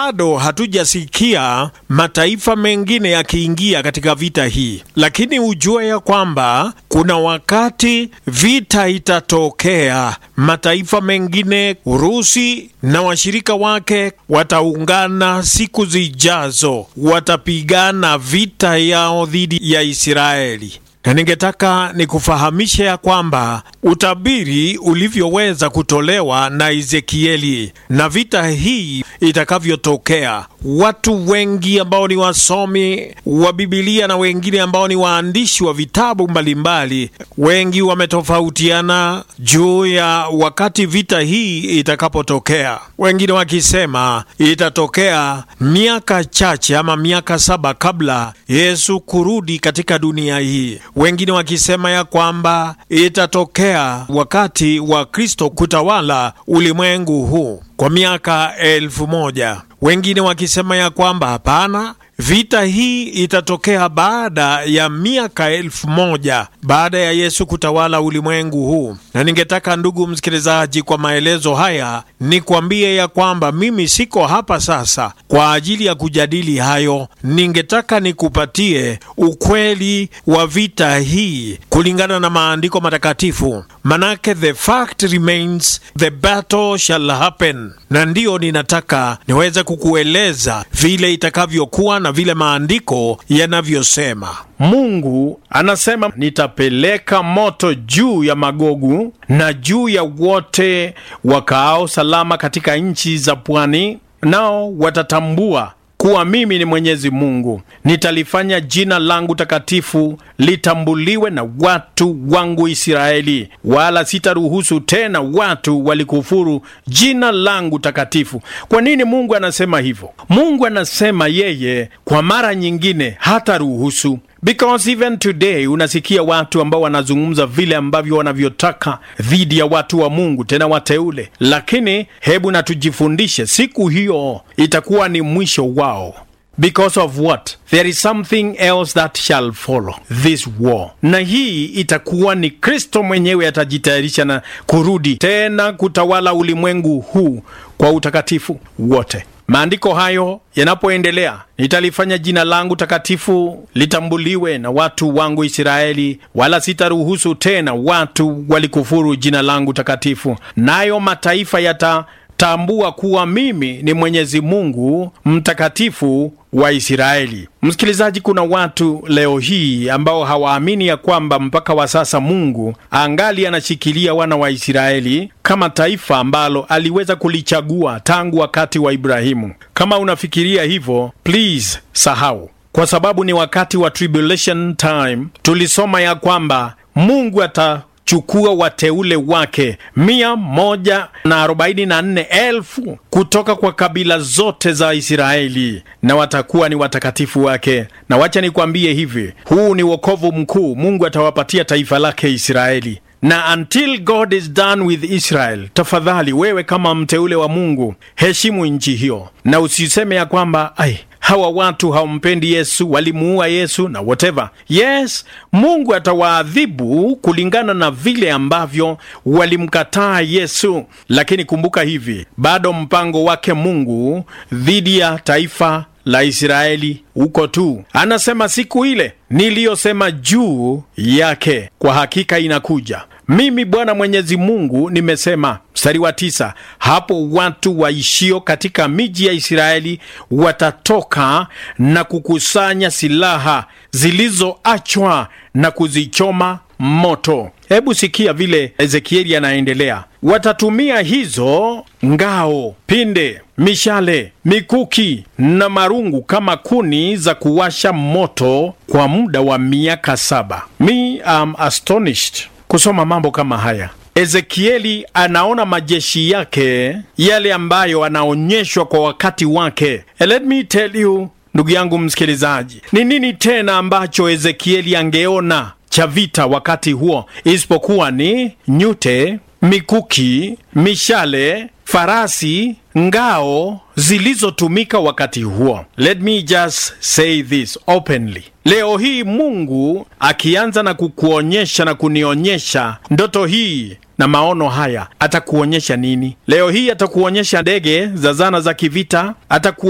bado hatujasikia mataifa mengine yakiingia katika vita hii, lakini ujue ya kwamba kuna wakati vita itatokea. Mataifa mengine, Urusi na washirika wake wataungana siku zijazo, watapigana vita yao dhidi ya Israeli na ningetaka nikufahamishe ya kwamba utabiri ulivyoweza kutolewa na Ezekieli na vita hii itakavyotokea, watu wengi ambao ni wasomi wa Bibilia na wengine ambao ni waandishi wa vitabu mbalimbali, wengi wametofautiana juu ya wakati vita hii itakapotokea, wengine wakisema itatokea miaka chache ama miaka saba kabla Yesu kurudi katika dunia hii wengine wakisema ya kwamba itatokea wakati wa Kristo kutawala ulimwengu huu kwa miaka elfu moja. Wengine wakisema ya kwamba hapana, vita hii itatokea baada ya miaka elfu moja baada ya Yesu kutawala ulimwengu huu. Na ningetaka ndugu msikilizaji, kwa maelezo haya nikwambie ya kwamba mimi siko hapa sasa kwa ajili ya kujadili hayo. Ningetaka nikupatie ukweli wa vita hii kulingana na maandiko matakatifu, manake the fact remains the battle shall happen, na ndiyo ninataka niweze kukueleza vile itakavyokuwa na vile maandiko yanavyosema. Mungu anasema nitapeleka moto juu ya Magogu na juu ya wote wakaao salama katika nchi za pwani, nao watatambua kuwa mimi ni Mwenyezi Mungu. Nitalifanya jina langu takatifu litambuliwe na watu wangu Israeli, wala sitaruhusu tena watu walikufuru jina langu takatifu. Kwa nini Mungu anasema hivyo? Mungu anasema yeye kwa mara nyingine hataruhusu Because even today unasikia watu ambao wanazungumza vile ambavyo wanavyotaka dhidi ya watu wa Mungu, tena wateule. Lakini hebu na tujifundishe, siku hiyo itakuwa ni mwisho wao. Because of what? There is something else that shall follow this war. Na hii itakuwa ni Kristo mwenyewe atajitayarisha na kurudi tena kutawala ulimwengu huu kwa utakatifu wote. Maandiko hayo yanapoendelea, nitalifanya jina langu takatifu litambuliwe na watu wangu Israeli, wala sitaruhusu tena watu walikufuru jina langu takatifu, nayo mataifa yatatambua kuwa mimi ni Mwenyezi Mungu mtakatifu wa Israeli. Msikilizaji, kuna watu leo hii ambao hawaamini ya kwamba mpaka wa sasa Mungu angali anashikilia wana wa Israeli kama taifa ambalo aliweza kulichagua tangu wakati wa Ibrahimu. Kama unafikiria hivyo, please sahau, kwa sababu ni wakati wa tribulation time. Tulisoma ya kwamba Mungu ata chukua wateule wake mia moja na arobaini na nne elfu kutoka kwa kabila zote za Israeli na watakuwa ni watakatifu wake. Na wacha nikwambie hivi, huu ni wokovu mkuu Mungu atawapatia taifa lake Israeli na until God is done with Israel, tafadhali wewe kama mteule wa Mungu heshimu nchi hiyo, na usiseme ya kwamba ai hawa watu hawampendi Yesu, walimuua Yesu na whatever. Yes, Mungu atawaadhibu kulingana na vile ambavyo walimkataa Yesu, lakini kumbuka hivi, bado mpango wake Mungu dhidi ya taifa la Israeli uko tu. Anasema siku ile niliyosema juu yake kwa hakika inakuja. Mimi Bwana Mwenyezi Mungu nimesema. Mstari wa tisa, hapo watu waishio katika miji ya Israeli watatoka na kukusanya silaha zilizoachwa na kuzichoma moto. Hebu sikia vile Ezekieli anaendelea. Watatumia hizo ngao, pinde, mishale, mikuki na marungu kama kuni za kuwasha moto kwa muda wa miaka saba. Me am astonished kusoma mambo kama haya. Ezekieli anaona majeshi yake yale ambayo anaonyeshwa kwa wakati wake. And let me tell you, ndugu yangu msikilizaji, ni nini tena ambacho Ezekieli angeona cha vita wakati huo isipokuwa ni nyute, mikuki, mishale, farasi, ngao zilizotumika wakati huo. Let me just say this openly. Leo hii Mungu akianza na kukuonyesha na kunionyesha ndoto hii na maono haya, atakuonyesha nini? Leo hii atakuonyesha ndege za zana za kivita, ataku